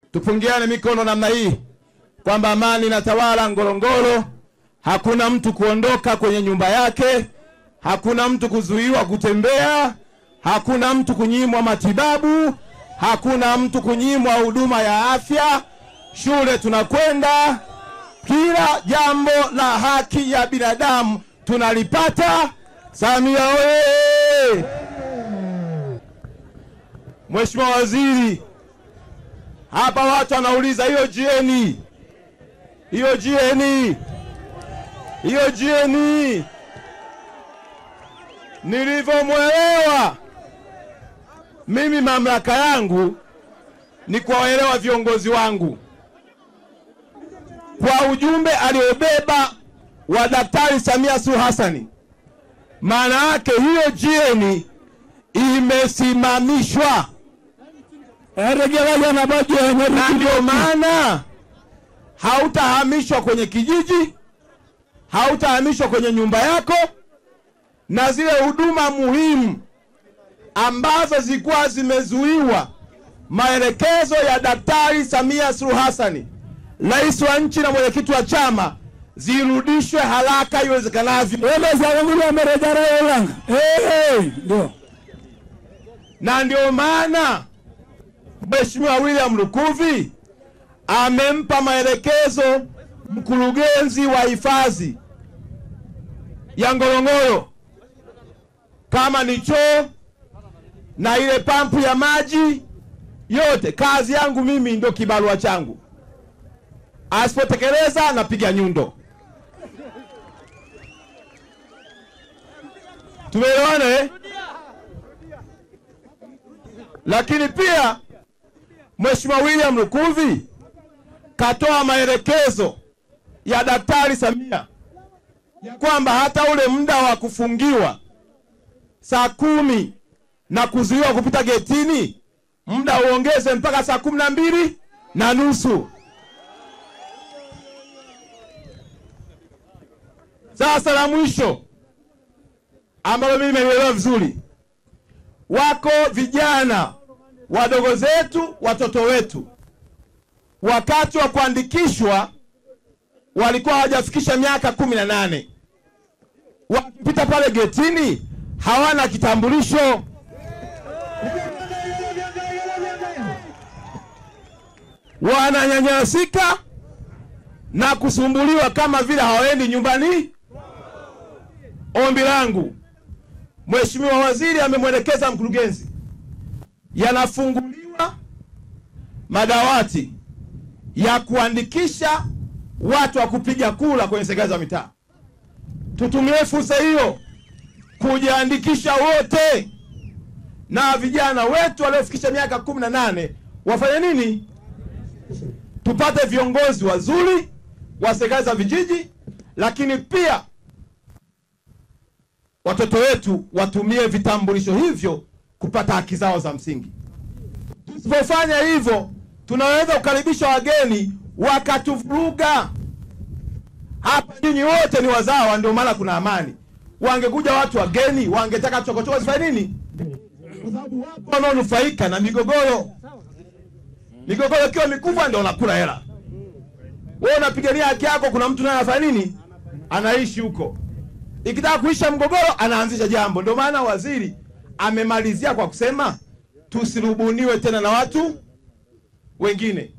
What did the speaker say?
tupungiane mikono namna hii kwamba amani inatawala Ngorongoro. Hakuna mtu kuondoka kwenye nyumba yake, hakuna mtu kuzuiwa kutembea, hakuna mtu kunyimwa matibabu, hakuna mtu kunyimwa huduma ya afya. Shule tunakwenda, kila jambo la haki ya binadamu tunalipata. Samia oye! Mheshimiwa Waziri, hapa watu wanauliza hiyo jieni, hiyo jieni, hiyo jieni. Nilivyomwelewa mimi, mamlaka yangu ni kuwaelewa viongozi wangu kwa ujumbe aliobeba wa Daktari Samia Suluhu Hassani. Maana yake hiyo jieni imesimamishwa na ndio maana hautahamishwa kwenye kijiji, hautahamishwa kwenye nyumba yako, na zile huduma muhimu ambazo zilikuwa zimezuiwa, maelekezo ya Daktari Samia Suluhu Hassani, rais wa nchi na mwenyekiti wa chama, zirudishwe haraka iwezekanavyo, Ndio. na ndio maana Mheshimiwa William Lukuvi amempa maelekezo mkurugenzi wa hifadhi ya Ngorongoro, kama ni choo na ile pampu ya maji yote, kazi yangu mimi ndio kibarua changu. Asipotekeleza napiga nyundo. Tumeelewana eh? Lakini pia Mheshimiwa William Lukuvi katoa maelekezo ya Daktari Samia ya kwamba hata ule muda wa kufungiwa saa kumi na kuzuiwa kupita getini, muda uongeze mpaka saa kumi na mbili na nusu. Sasa la mwisho ambalo mimi nimelielewa vizuri, wako vijana wadogo zetu, watoto wetu, wakati wa kuandikishwa walikuwa hawajafikisha miaka kumi na nane. Wakipita pale getini hawana kitambulisho. Wananyanyasika na kusumbuliwa kama vile hawaendi nyumbani. Ombi langu Mheshimiwa Waziri amemwelekeza mkurugenzi, yanafunguliwa madawati ya kuandikisha watu wa kupiga kura kwenye serikali za mitaa. Tutumie fursa hiyo kujiandikisha wote, na vijana wetu waliofikisha miaka kumi na nane wafanye nini? Tupate viongozi wazuri wa serikali za vijiji, lakini pia watoto wetu watumie vitambulisho hivyo kupata haki zao za msingi. Tusipofanya hivyo, tunaweza kukaribisha wageni wakatuvuruga. Hapa nyinyi wote ni wazawa, ndio maana kuna amani. Wangekuja watu wageni, wangetaka chokochoko zifanye nini? Kwa sababu wapo wanaonufaika na migogoro. Migogoro ikiwa mikubwa, ndio unakula hela. Wewe unapigania haki yako, kuna mtu naye anafanya nini? Anaishi huko ikitaka kuisha mgogoro anaanzisha jambo. Ndio maana waziri amemalizia kwa kusema tusirubuniwe tena na watu wengine.